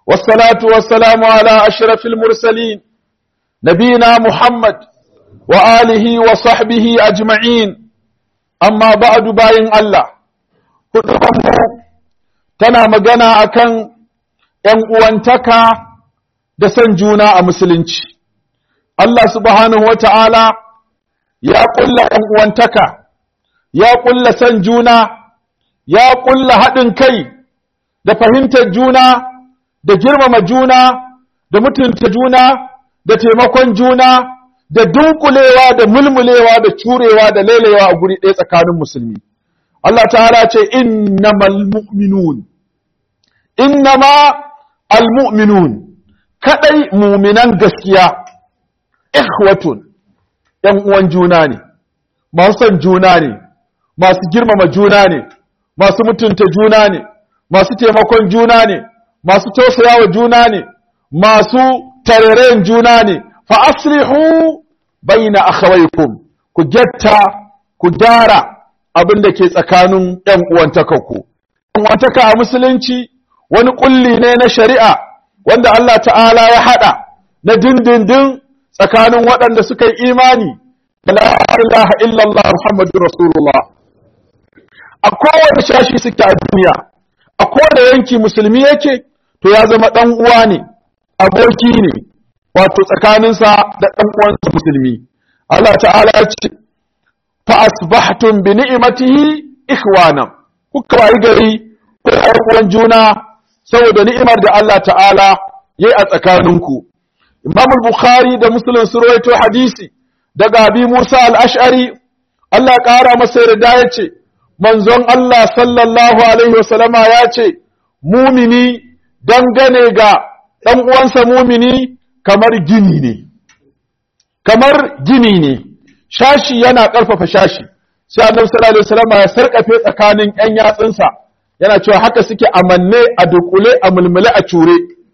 والصلاة والسلام على أشرف المرسلين نبينا محمد وآله وصحبه أجمعين أما بعد باين الله tana magana akan ‘yan uwantaka da son juna a musulunci. Allah subhanahu wa ta'ala ya ƙulla ‘yan uwantaka, ya ƙulla son juna, ya ƙulla haɗin kai da fahimtar juna, da girmama juna, da mutunta juna, da taimakon juna, da dunkulewa da mulmulewa da curewa da lelewa a guri ɗaya tsakanin musulmi. Allah ta'ala ce, Innamal mu'minun. innama almu'minun kadai muminan gaskiya ikhwatun ‘yan uwan juna ne, masu son juna ne, masu girmama juna ne, masu mutunta juna ne, masu taimakon juna ne, masu tausayawa juna ne, masu tarerayen juna ne, fa aslihu bayna akhawaykum ku getta ku gyara abin da ke tsakanin ‘yan uwantakanku. ‘Yan uwantaka a musulunci wani kulli ne na shari'a wanda Allah ta'ala ya haɗa na dindindin tsakanin waɗanda suka yi imani da la ilaha illallah Muhammadur Rasulullah a kowane shashi suke a duniya a kowane yanki musulmi yake to ya zama ɗan uwa ne aboki ne wato tsakaninsa da ɗan uwansa musulmi Allah ta'ala ya ce fa asbahtum bi ni'matihi ikhwana kuka wayi gari ko uwan juna saboda ni'imar da Allah ta'ala yayi a tsakaninku Imam al-Bukhari da Muslim sun rawaito hadisi daga Abi Musa al-Ash'ari Allah ƙara masa yarda yace manzon Allah sallallahu alaihi wasallama yace mumini dangane ga dan uwansa mumini kamar gini ne kamar gini ne shashi yana ƙarfafa shashi sai Annabi sallallahu alaihi wasallama ya sarkafe tsakanin ƴan yatsunsa yana cewa haka suke amanne a dukule a mulmule a cure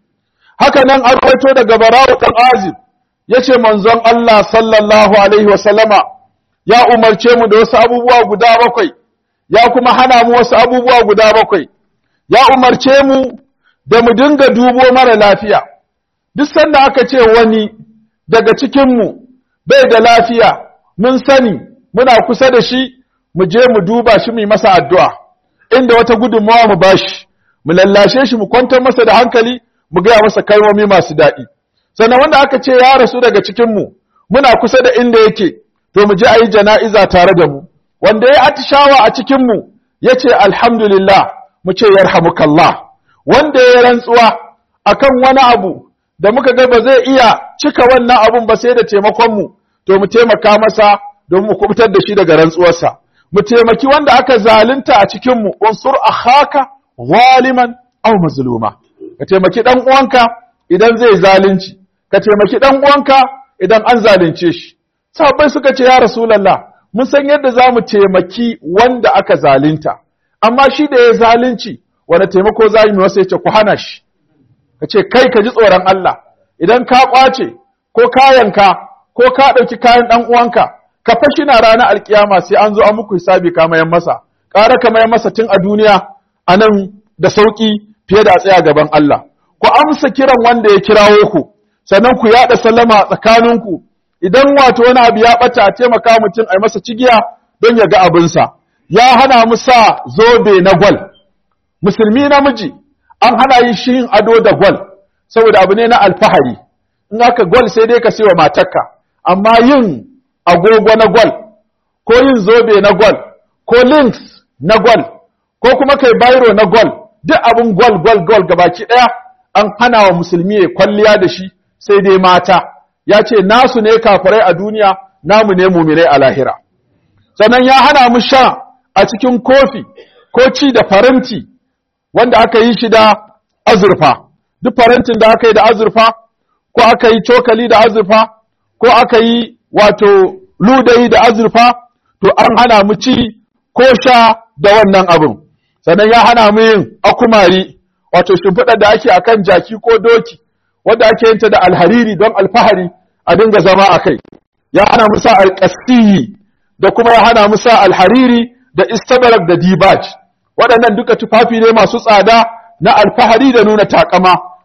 haka nan an rawaito daga barawu dan azib yace manzon Allah sallallahu alaihi wa sallama ya umarce mu da wasu abubuwa guda bakwai ya kuma hana mu wasu abubuwa guda bakwai ya umarce mu da mu dinga dubo mara lafiya duk sanda aka ce wani daga cikin mu bai da lafiya mun sani muna kusa da shi mu je mu duba shi mu yi masa addu'a inda wata gudunmawa mu bashi mu lallashe shi mu kwantar masa da hankali mu gaya masa kalmomi masu daɗi sannan wanda aka ce ya rasu daga cikin mu muna kusa da inda yake to mu je a yi jana'iza tare da mu wanda ya atishawa a cikin mu ya ce alhamdulillah mu ce yarhamukallah wanda ya rantsuwa akan wani abu da muka ga ba zai iya cika wannan abun ba sai da taimakon mu to mu taimaka masa don mu kubutar da shi daga rantsuwarsa mu taimaki wanda aka zalunta a cikinmu unsur akhaka zaliman aw mazluma ka taimaki dan uwanka idan zai zalunci ka taimaki dan uwanka idan an zalunce shi sahabbai suka ce ya rasulullah mun san yadda zamu taimaki wanda aka zalunta amma shi da ya zalunci wanda taimako za mu wasa yace ku hana shi ka ce kai ka ji tsoron Allah idan ka kwace ko kayanka ko ka dauki kayan dan uwanka ka fashi na ranar alkiyama sai an zo an muku hisabi ka mayan masa ƙara ka mayan masa tun a duniya a nan da sauƙi fiye da a tsaya gaban Allah ku amsa kiran wanda ya kirawo ku sannan ku yaɗa sallama tsakaninku idan wato wani abu ya ɓata a taimaka mutum a yi masa cigiya don ya ga abinsa ya hana mu sa zobe na gwal musulmi namiji an hana yi shi yin ado da gwal saboda abu ne na alfahari in aka gwal sai dai ka sai wa matarka amma yin agogo na gwal ko yin zobe na gwal ko links na gwal ko kuma kai bairo na gwal duk abin gwal gwal gwal gabaki daya an hana wa musulmi ya kwalliya da shi sai dai mata ya ce nasu ne kafirai a duniya namu ne mumirai a lahira sannan ya hana mu sha a cikin kofi ko ci da faranti wanda aka yi shi da azurfa duk farantin da aka yi da azurfa ko aka yi cokali da azurfa ko aka yi wato ludayi da azurfa to an hana mu ci ko sha da wannan abin sannan ya hana mu yin akumari wato shimfiɗar da ake akan jaki ko doki wanda ake yinta da alhariri don alfahari a dinga zama a kai ya hana mu sa alƙasiyi da kuma ya hana mu sa alhariri da istabarak da dibaj waɗannan duka tufafi ne masu tsada na alfahari da nuna takama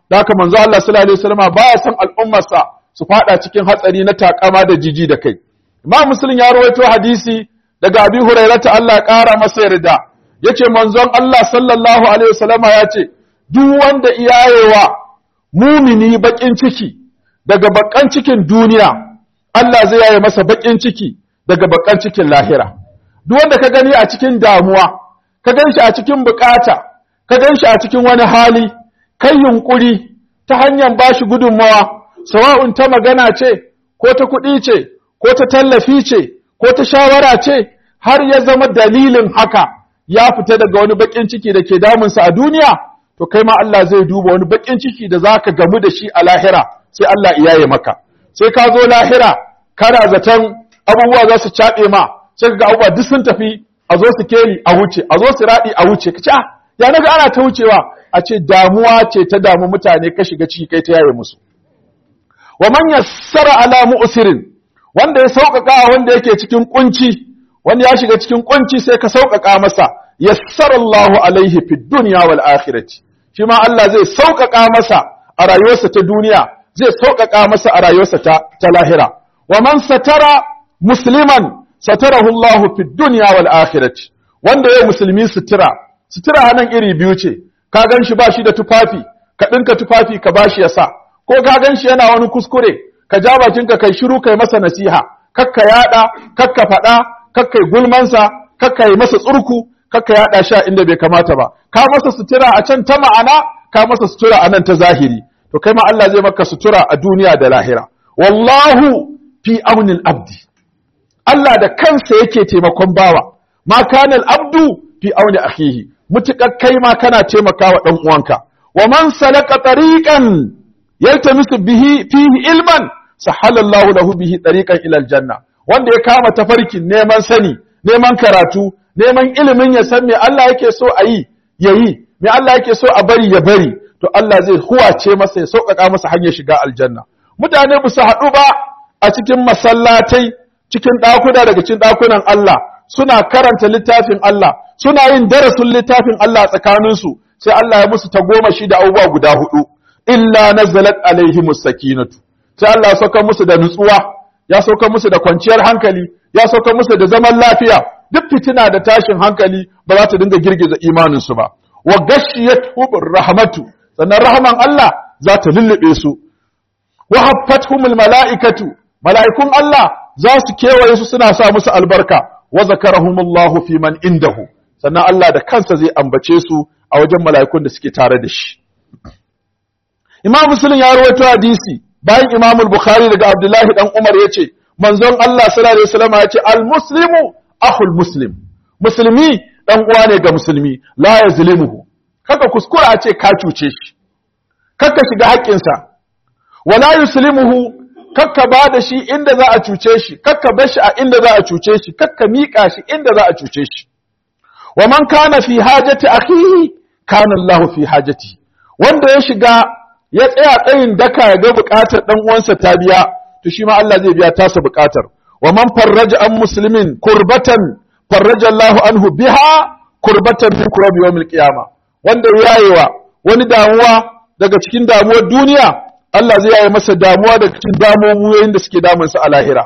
da haka manzo Allah sallallahu alaihi wasallam baya son al'ummarsa su fada cikin hatsari na takama da jiji da kai Imam Muslim ya rawaito hadisi daga Abi Hurairah ta Allah ƙara masa yarda yace manzon Allah sallallahu alaihi wasallam ya ce duk wanda iyayewa mumini bakin ciki daga bakan cikin duniya Allah zai yaye masa bakin ciki daga bakan cikin lahira duk wanda ka gani a cikin damuwa ka gan shi a cikin bukata ka gan shi a cikin wani hali kai yunkuri ta hanyar bashi gudunmawa sawa'un ta magana ce ko ta kuɗi ce ko ta tallafi ce ko ta shawara ce har ya zama dalilin haka ya fita daga wani bakin ciki da ke damunsa a duniya to kai ma Allah zai duba wani bakin ciki da zaka gamu da shi a lahira sai Allah iyaye maka sai ka zo lahira kana zaton abubuwa za su caɓe ma sai ga abubuwa duk sun tafi a zo su keli a wuce a zo su raɗi a wuce ka ce ah ya naga ana ta wucewa a ce damuwa ce ta damu mutane ka shiga ciki kai ta yaye musu wa man yassara ala mu'sirin wanda ya sauƙaƙa wanda yake cikin kunci wanda ya shiga cikin kunci sai ka sauƙaƙa masa yassara Allahu alaihi fid dunya wal akhirati shi ma Allah zai sauƙaƙa masa a rayuwarsa ta duniya zai sauƙaƙa masa a rayuwarsa ta, ta lahira wa man satara musliman satarahu Allahu fid dunya wal akhirati wanda ya musulmi sutura sutura nan iri biyu ce ka gan shi ba shi da tufafi ka ɗinka tufafi ka ba shi ya sa ko ka gan shi yana wani kuskure ka ja bakinka kai shiru kai masa nasiha kakka yaɗa kakka faɗa kakka gulmansa kakka yi masa tsurku kakka yaɗa shi a inda bai kamata ba ka masa sutura a can ta ma'ana ka masa sutura a nan ta zahiri to kai ma Allah zai maka sutura a duniya da lahira wallahu fi aunil abdi Allah da kansa yake taimakon bawa ma kana abdu fi auni akhihi mutukar kai ma kana taimakawa dan uwanka wa man salaka tariqan yaltamisu bihi fihi ilman sahalallahu lahu bihi tariqan ila aljanna wanda ya kama tafarkin neman sani neman karatu neman ilimin ya san me Allah yake so a yi yayi me Allah yake so a bari ya bari to Allah zai huwace masa ya sauƙaƙa masa hanyar shiga aljanna mutane ba su haɗu ba a cikin masallatai cikin ɗakuna daga cikin ɗakunan Allah suna karanta littafin Allah suna yin darasin littafin Allah tsakaninsu sai Allah ya musu tagomashi da abubuwa guda hudu illa nazalat alaihimus sakinatu sai Allah ya sauka musu da nutsuwa ya sauka musu da kwanciyar hankali ya sauka musu da zaman lafiya duk fitina da tashin hankali ba za ta dinga girgiza imaninsu ba wa gashiyatuhum rahmatu sannan rahman Allah za ta lullube su wa haffatuhumul mala'ikatu mala'ikun Allah za su kewaye su suna sa musu albarka wa zakarahumullahu fi man indahu sannan Allah da kansa zai ambace su a wajen mala'ikun da suke tare da shi Imam Muslim ya rawaito hadisi bayan Imam Bukhari daga Abdullahi dan Umar yace manzon Allah sallallahu alaihi wasallam yace al-muslimu akhul muslim musulmi dan uwa ne ga musulmi la yazlimuhu kaka kuskura a ce ka cuce shi kaka shiga haƙƙinsa wala yuslimuhu kakka ba da shi inda za a cuce shi kakka bar shi a inda za a cuce shi kakka miƙa shi inda za a cuce shi wa man kana fi hajati akhihi kana Allahu fi hajati wanda ya shiga ya tsaya tsayin daka ya ga buƙatar dan uwansa ta biya to shi ma Allah zai biya tasa buƙatar wa man farraja an muslimin kurbatan farraja Allahu anhu biha kurbatan min kurabi yawmil qiyama wanda yayewa wani damuwa daga cikin damuwar duniya Allah zai yaye masa damuwa daga cikin damuwoyin da suke damunsa a lahira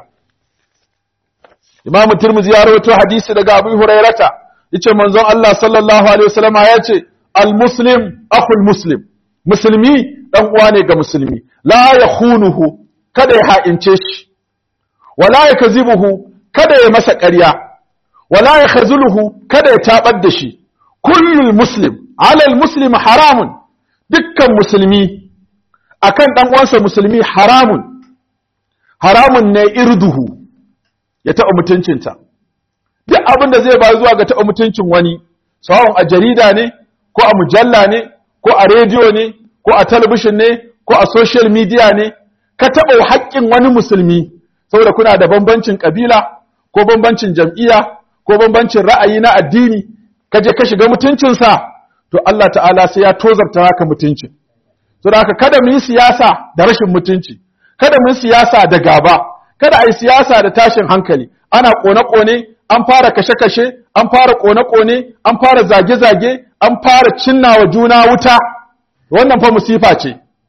Imam Tirmidhi ya rawaito hadisi daga Abu Hurairata yace manzon Allah sallallahu alaihi wasallam ya ce al-muslim akhul muslim musulmi dan uwa ne ga musulmi la yakhunuhu kada ya ha'ince shi wala yakzibuhu kada ya masa ƙarya wala yakhzuluhu kada ya tabar da shi kullul muslim ala al-muslim haramun dukkan musulmi akan dan uwansa musulmi haramun haramun ne irduhu ya taɓa mutuncinta duk abin da zai ba zuwa ga taɓa mutuncin wani sawon a jarida ne ko a mujalla ne ko a rediyo ne ko a talabishin ne ko a social media ne ka taɓa haƙƙin wani musulmi saboda kuna da bambancin ƙabila ko bambancin jam'iyya ko bambancin ra'ayi na addini ka je ka shiga mutuncinsa to Allah ta'ala sai ya tozarta haka mutuncin saboda haka kada mu yi siyasa da rashin mutunci kada mu yi siyasa da gaba kada a yi siyasa da tashin hankali ana ƙone-ƙone an fara kashe-kashe an fara ƙone-ƙone an fara zage-zage an fara cinna wa juna wuta wannan fa musifa ce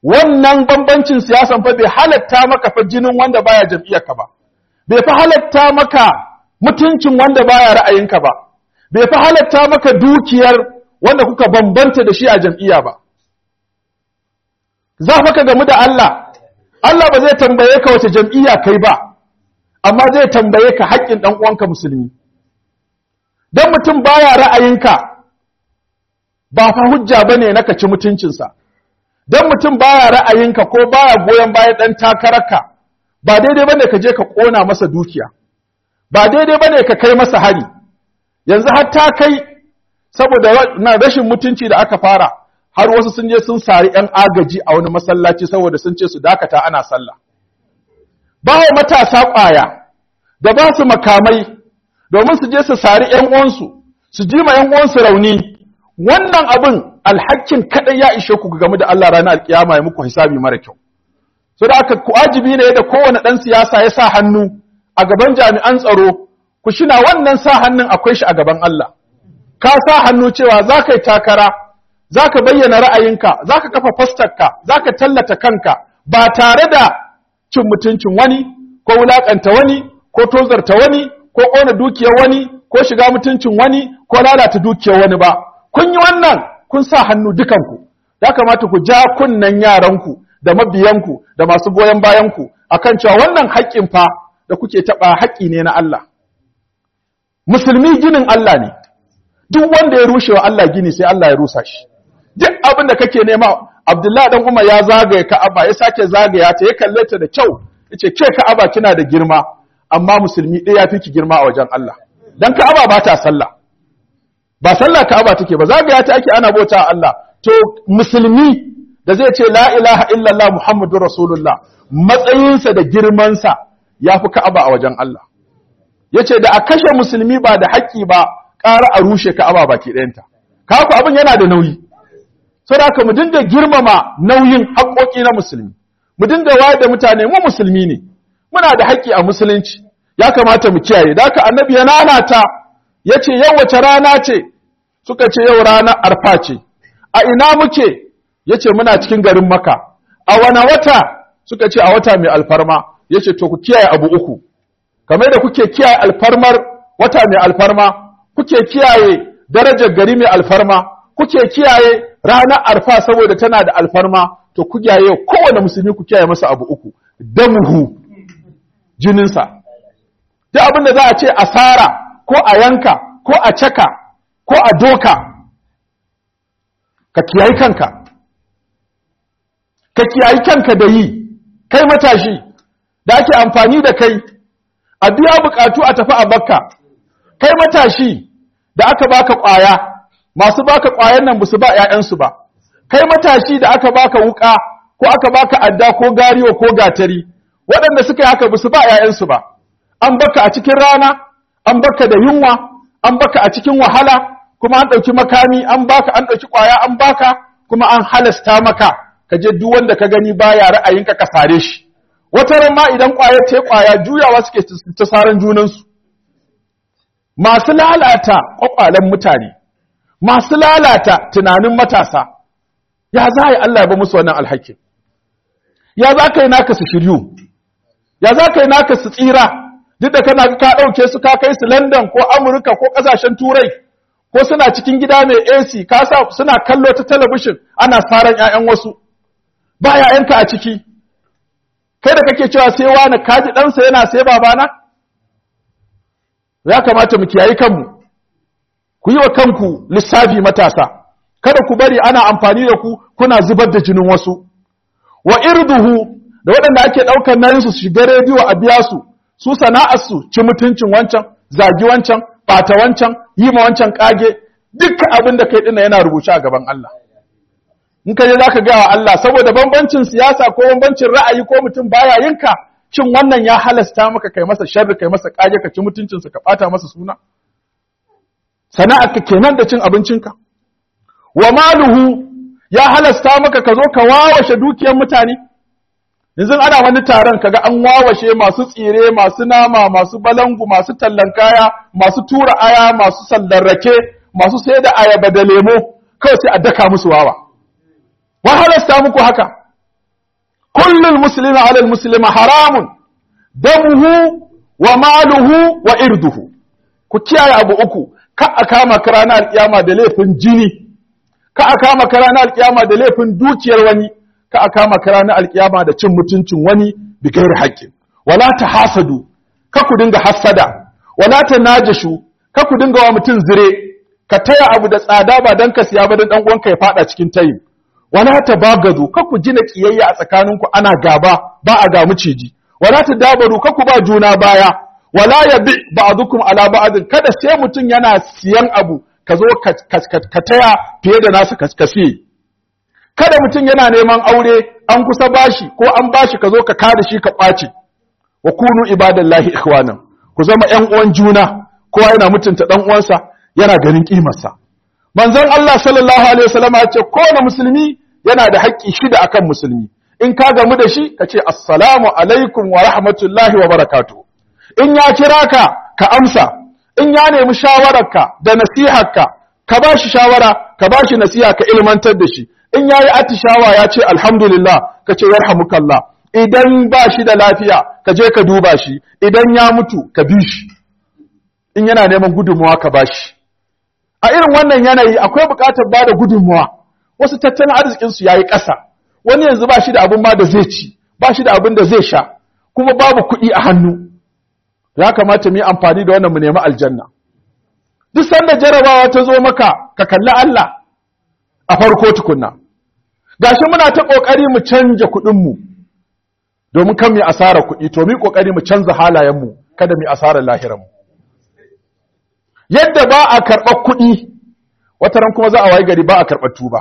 wannan bambancin siyasan fa bai halatta maka fa jinin wanda baya jam'iyyarka ba bai fa halatta maka mutuncin wanda baya ra'ayinka ba bai fa halatta maka dukiyar wanda kuka bambanta da shi a jam'iyya ba za fa ka gamu da Allah Allah ba zai tambaye ka wace jam'iyya kai ba amma zai tambaye ka haƙƙin ɗan uwanka musulmi dan mutum baya ra'ayinka ba fa hujja bane na ka ci mutuncinsa dan mutum baya ra'ayinka ko baya goyon bayan ɗan takararka ba daidai bane ka je ka ƙona masa dukiya ba daidai bane ka kai masa hari yanzu har ta kai saboda na rashin mutunci da aka fara har wasu sun je sun sari ‘yan agaji a wani masallaci saboda sun ce su dakata ana sallah. Ba wa matasa ƙwaya da ba su makamai domin su je su sari ‘yan uwansu, su ji ma ‘yan uwansu rauni, wannan abin alhakin kaɗai ya ishe ku game da Allah ranar alƙiyama ya muku hisabi mara kyau. So da aka wajibi ne da kowane ɗan siyasa ya sa hannu a gaban jami'an tsaro, ku shina wannan sa hannun akwai shi a gaban Allah. Ka sa hannu cewa za ka yi takara, za ka bayyana ra'ayinka, za ka kafa fastarka, za ka tallata kanka ba tare da cin mutuncin wani, ko wulaƙanta wani, ko tozarta wani, ko ƙona dukiyar wani, ko shiga mutuncin wani, ko lalata dukiyar wani ba. Kun yi wannan, kun sa hannu dukanku, ya kamata ku ja kunnen yaranku da mabiyanku da masu goyon bayanku akan cewa wannan haƙƙin fa da kuke taɓa haƙƙi ne na Allah. Musulmi ginin Allah ne, duk wanda ya rushe wa Allah gini sai Allah ya rusa shi. duk abin da kake nema Abdullahi dan Umar ya zagaye Ka'aba ya sake zagaya ta ya kalle ta da kyau yace ke Ka'aba kina da girma amma musulmi ɗaya yafi ki girma a wajen Allah dan Ka'aba ba ta sallah ba sallah Ka'aba take ba zagaya ta ake ana bauta Allah to musulmi da zai ce la ilaha illallah muhammadur rasulullah matsayinsa da girmansa yafi Ka'aba a wajen Allah yace da a kashe musulmi ba da haƙƙi ba ƙara a rushe Ka'aba baki ɗayanta kaku abin yana da nauyi saboda mu dinga girmama nauyin haƙoƙi na musulmi mu dinga wayar da mutane mu musulmi ne muna da haƙƙi a musulunci ya kamata mu kiyaye da haka annabi ya nanata yace yau wace rana ce suka ce yau rana arfa ce a ina muke yace muna cikin garin maka a wana wata suka ce a wata mai alfarma yace to ku kiyaye abu uku kamar da kuke kiyaye alfarmar wata mai alfarma kuke kiyaye darajar gari mai alfarma kuke kiyaye ranar arfa saboda tana da alfarma to ku kiyaye kowane musulmi ku kiyaye masa abu uku damuhu jininsa duk abin da za a ce asara ko a yanka ko a caka ko a doka ka kiyayi kanka ka kiyayi kanka da yi kai matashi da ake amfani da kai a biya bukatu a tafi a bakka kai matashi da aka baka kwaya masu baka ƙwayan nan su ba ‘ya'yansu ba, kai matashi da aka baka wuƙa ko aka baka adda ko gariyo ko gatari, waɗanda suka yi haka su ba ‘ya'yansu ba, an baka a cikin rana, an baka da yunwa, an baka a cikin wahala, kuma an ɗauki makami, an baka, an ɗauki ƙwaya, an baka, kuma an halasta maka, ka je duk wanda ka gani baya ra'ayinka ka sare shi. Wata ran ma idan ƙwaya ta ƙwaya juyawa suke ta saran junansu. Masu lalata ƙwaƙwalen mutane, masu lalata tunanin matasa ya za yi Allah ya ba musu wannan alhakin ya za ka yi naka su shiryu ya za ka yi naka su tsira duk da kana ka ɗauke su ka kai su London ko Amurka ko ƙasashen Turai ko suna cikin gida mai AC ka sa suna kallo ta talabishin ana saran ƴaƴan wasu ba ƴaƴanka a ciki kai da kake cewa sai wani kaji ɗansa yana sai babana ya kamata mu kiyayi kanmu ku yi wa kanku lissafi matasa kada ku bari ana amfani da ku kuna zubar da jinin wasu wa irduhu da waɗanda ake ɗaukar nayin su shiga rediyo a biya su su sana'ar su ci mutuncin wancan zagi wancan ɓata wancan yi ma wancan ƙage dukkan abin da kai ɗina yana rubuce a gaban Allah in ka je zaka gaya wa Allah saboda bambancin siyasa ko bambancin ra'ayi ko mutum baya yinka cin wannan ya halasta maka kai masa sharri kai masa ƙage ka ci mutuncinsa ka ɓata masa suna sana'arka kenan da cin abincinka wa maluhu ya halasta maka ka zo ka wawashe dukiyar mutane yanzu ana wani taron kaga an wawashe masu tsire masu nama masu balangu masu tallan kaya masu tura aya masu sallar rake masu sai da ayaba da lemo kawai sai a daka musu wawa wa halasta muku haka kullul muslimi ala muslima haramun damuhu wa maluhu wa irduhu ku kiyaye abu uku ka a kama ka ranar alkiyama da laifin jini ka a kama ka ranar alkiyama da laifin dukiyar wani ka a kama ka ranar alkiyama da cin mutuncin wani bi gairi haƙƙin wala ta hasadu ka ku dinga hassada wala ta najashu ka ku dinga wa mutum zire ka taya abu da tsada ba dan ka siya ba dan dan uwanka ya fada cikin tayin wala ta bagazu ka ku gina kiyayya a tsakaninku ana gaba ba a ga miciji wala ta dabaru ka ku ba juna baya wala yabi ba'dukum ala ba'd kada sai mutum yana siyan abu ka zo ka taya fiye da nasa kaskasi kada mutum yana neman aure an kusa bashi ko an bashi ka zo ka kada shi ka ɓaci wa kunu ibadallahi ikhwanan ku zama ƴan uwan juna kowa yana mutunta dan uwansa yana ganin kimarsa manzon Allah sallallahu alaihi wasallam ya ce kowane musulmi yana da haƙƙi shida akan musulmi in ka gamu da shi ka ce assalamu alaikum wa rahmatullahi wa barakatuh in ya kira ka ka amsa in ya nemi shawararka da nasiharka ka ba shi shawara ka ba shi nasiha ka ilmantar da shi in ya yi atishawa ya ce alhamdulillah ka ce yarhamukallah idan ba shi da lafiya ka je ka duba shi idan ya mutu ka bi shi in yana neman gudunmuwa ka ba shi a irin wannan yanayi akwai buƙatar ba da gudunmuwa wasu tattalin arzikinsu ya yi ƙasa wani yanzu ba shi da abin ma da zai ci ba shi da abin da zai sha kuma babu kuɗi a hannu ya kamata mu yi amfani da wannan mu nemi aljanna duk sanda jarabawa ta zo maka ka kalli Allah a farko tukunna gashi muna ta kokari mu canja kuɗin mu domin kan mu asara kuɗi to mu kokari mu canza halayen mu kada mu asara lahiran mu yadda ba a karɓar kuɗi wata ran kuma za a wayi gari ba a karɓar tuba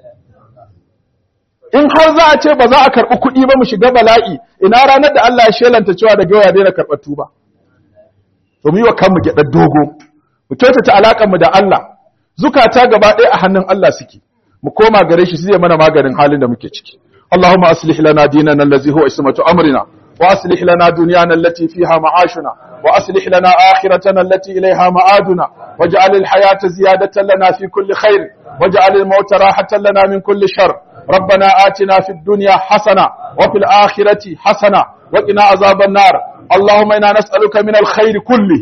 in har za a ce ba za a karɓi kuɗi ba mu shiga bala'i ina ranar da Allah ya shelanta cewa daga yau ya daina karɓar tuba to mu yi wa kanmu gyaɗar dogo mu kyautata alaƙar mu da Allah zukata gaba ɗaya a hannun Allah suke mu koma gare shi zai mana maganin halin da muke ciki اللهم أصلح لنا ديننا الذي هو اسمة أمرنا وأصلح لنا دنيانا التي فيها معاشنا وأصلح لنا آخرتنا التي إليها معادنا واجعل الحياة زيادة لنا في كل خير واجعل الموت راحة لنا من كل شر ربنا آتنا في الدنيا حسنة وفي الآخرة حسنة وقنا عذاب النار اللهم إنا نسألك من الخير كله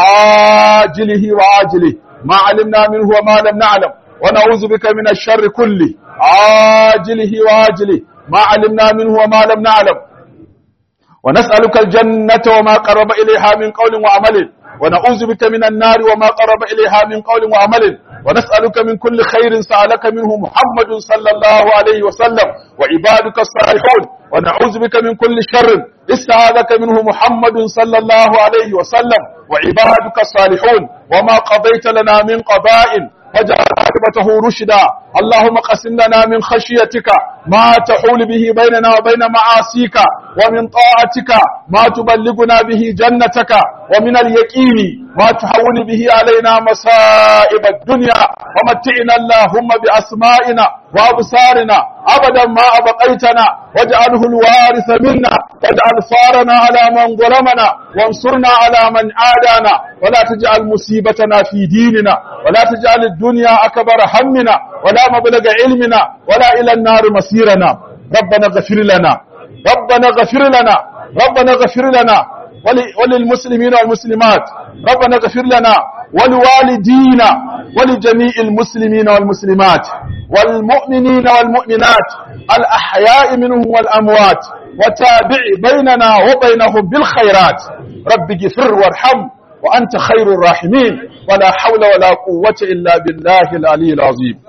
عاجله وعاجله ما علمنا منه وما لم نعلم ونعوذ بك من الشر كله عاجله وعاجله ما علمنا منه وما لم نعلم ونسألك الجنة وما قرب إليها من قول وعمل ونعوذ بك من النار وما قرب إليها من قول وعمل ونسألك من كل خير سألك منه محمد صلى الله عليه وسلم وعبادك الصالحون ونعوذ بك من كل شر استعاذك منه محمد صلى الله عليه وسلم وعبادك الصالحون وما قضيت لنا من قضاء فاجعل عاقبته رشدا اللهم قسم لنا من خشيتك ما تحول به بيننا وبين معاصيك ومن طاعتك ما تبلغنا به جنتك ومن اليقين ما تحول به علينا مصائب الدنيا ومتعنا اللهم بأسمائنا وأبصارنا أبدا ما أبقيتنا واجعله الوارث منا واجعل ثارنا على من ظلمنا وانصرنا على من عادانا ولا تجعل مصيبتنا في ديننا ولا تجعل الدنيا أكبر همنا ولا مبلغ علمنا ولا إلى النار مصيرنا ربنا اغفر لنا ربنا اغفر لنا ربنا اغفر لنا وللمسلمين والمسلمات ربنا اغفر لنا ولوالدينا ولجميع المسلمين والمسلمات والمؤمنين والمؤمنات الأحياء منهم والأموات وتابع بيننا وبينهم بالخيرات رب اغفر وارحم وأنت خير الراحمين ولا حول ولا قوة إلا بالله العلي العظيم